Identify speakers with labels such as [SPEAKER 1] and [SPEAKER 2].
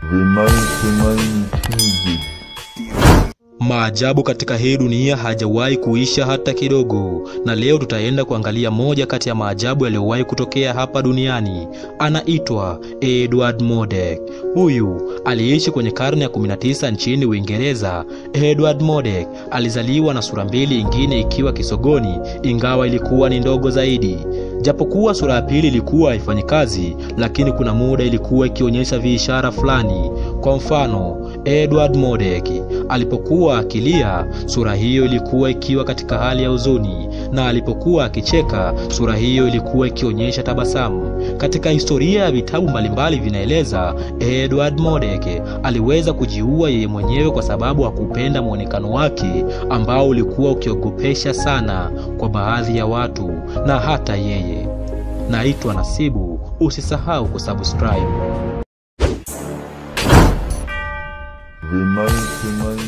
[SPEAKER 1] The 99 TV.
[SPEAKER 2] Maajabu katika hii dunia hajawahi kuisha hata kidogo, na leo tutaenda kuangalia moja kati ya maajabu yaliyowahi kutokea hapa duniani. Anaitwa Edward Murdoch. Huyu aliishi kwenye karne ya 19 nchini Uingereza. Edward Murdoch alizaliwa na sura mbili, ingine ikiwa kisogoni, ingawa ilikuwa ni ndogo zaidi. Japokuwa sura ya pili ilikuwa haifanyi kazi, lakini kuna muda ilikuwa ikionyesha viishara fulani. Kwa mfano, Edward Murdoch alipokuwa akilia, sura hiyo ilikuwa ikiwa katika hali ya huzuni, na alipokuwa akicheka, sura hiyo ilikuwa ikionyesha tabasamu. Katika historia ya vitabu mbalimbali vinaeleza Edward Murdoch aliweza kujiua yeye mwenyewe kwa sababu hakupenda mwonekano wake ambao ulikuwa ukiogopesha sana kwa baadhi ya watu na hata yeye. Naitwa Nasibu, usisahau kusubscribe.
[SPEAKER 1] The 99